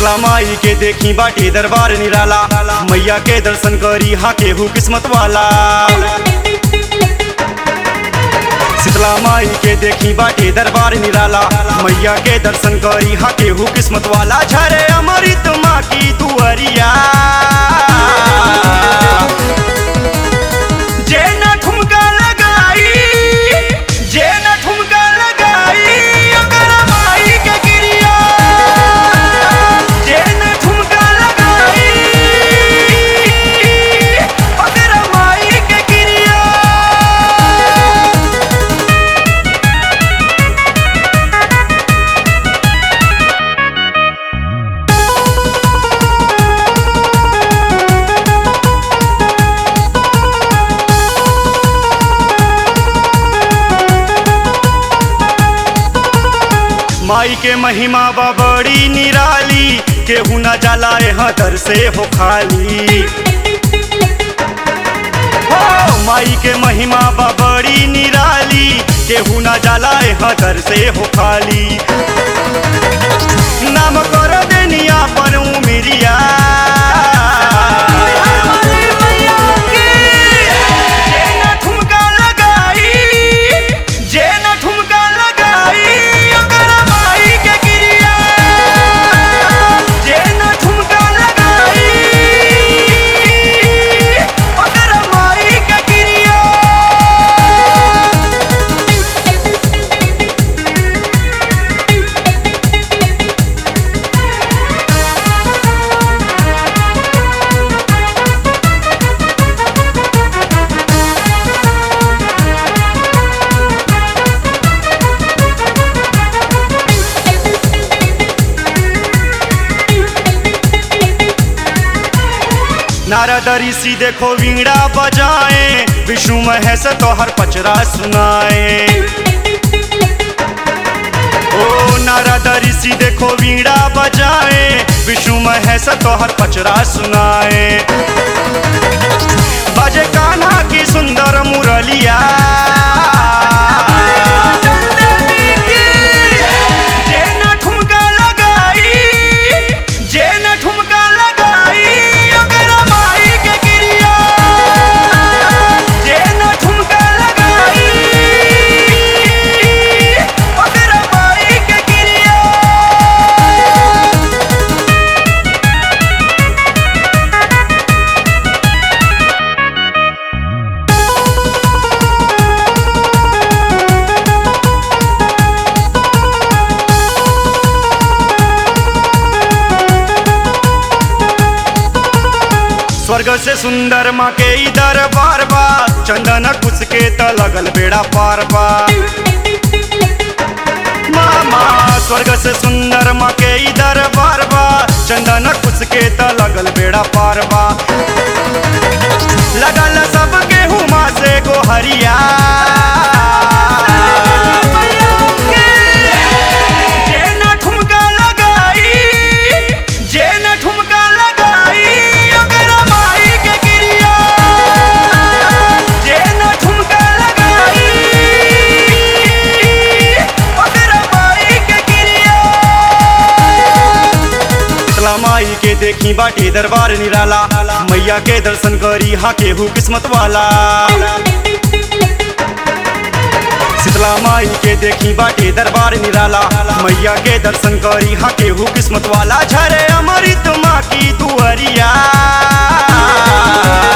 शीतला माई के देखी बाटे दरबार निराला मैया के दर्शन करी हा केहू किस्मत वाला शीतला माई के देखी बाटे दरबार निराला मैया के दर्शन करी हा केहू किस्मत वाला झरे अमृत माँ की दुअरिया जे न ठुमका लगाई जे न ठुमका लगाई ओकर माई के गिरिया जे न ठुमका लगाई ओकर माई के गिरिया माई के महिमा बा बड़ी निराली केहू न जाला यहाँ दर से हो खाली हो माई के महिमा बा बड़ी निराली केहू न जाला यहाँ दर से हो खाली नाम कर देनिया पर उमिरिया जे न ठुमका लगाई जे न ठुमका लगाई ओकर माई के गिरिया जे न ठुमका लगाई ओकर माई के गिरिया नारद ऋषि देखो वीणा बजाए विष्णु महेश तोहर पचरा सुनाए ओ नारद ऋषि देखो वीणा बजाए विष्णु महेश तोहर पचरा सुनाए बजे कान्हा की सुंदर मुरलिया जे न ठुमका लगाई जे न ठुमका लगाई ओकर माई के गिरिया जे न ठुमका लगाई ओकर माई के गिरिया स्वर्ग से सुंदर माँ के इधर बार बा चंदन कुछ के त लगल बेड़ा पार बा मामा स्वर्ग से सुंदर माँ के इधर बार बा चंदन कुछ के त लगल बेड़ा पार बा लगल सबके हुमा से गोहरिया जे न ठुमका लगाई जे न ठुमका लगाई ओकर माई के गिरिया जे न ठुमका लगाई ओकर माई के गिरिया शीतला माई के देखी बाटे दरबार निराला मैया के दर्शन करी हा केहू किस्मत वाला शीतला माई के देखी बाटे दरबार निराला मैया के दर्शन करी हा केहू किस्मत वाला झरे अमृत माँ की दुअरिया